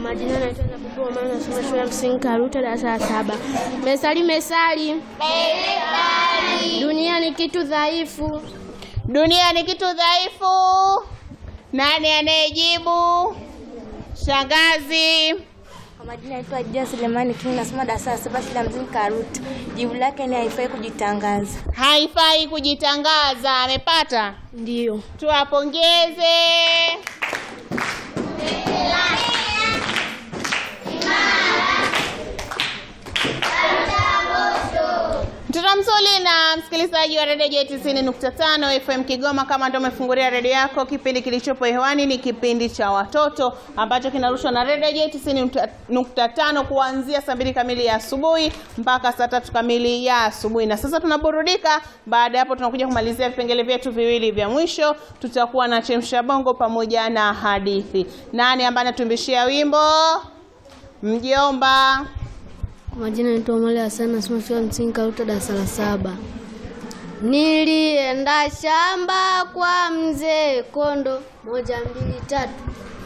Majina naitwa Zabibu Omar, nasoma shule ya msingi Karuta, darasa la saba. Mesali, mesali. Dunia ni kitu dhaifu. Dunia ni kitu dhaifu. Nani anayejibu? Shangazi. Kwa majina naitwa Adia Selemani King, nasoma darasa la saba shule ya msingi Karuta. Jibu lake ni haifai kujitangaza. Haifai kujitangaza. Amepata? Ndiyo. Tuwapongeze. Mtoto mzuri na msikilizaji wa redio J 90.5 FM Kigoma, kama ndio umefungulia redio yako, kipindi kilichopo hewani ni kipindi cha watoto ambacho kinarushwa na redio J 90.5 kuanzia saa mbili kamili ya asubuhi mpaka saa tatu kamili ya asubuhi. Na sasa tunaburudika. Baada ya hapo, tunakuja kumalizia vipengele vyetu viwili vya mwisho. Tutakuwa na chemsha bongo pamoja na hadithi. Nani ambaye anatumbishia wimbo? Mjomba. Kwa majina naitwa Omari Hassan, nasoma shule ya msingi Karuta, darasa la saba. Nilienda shamba kwa mzee Kondo, moja mbili tatu.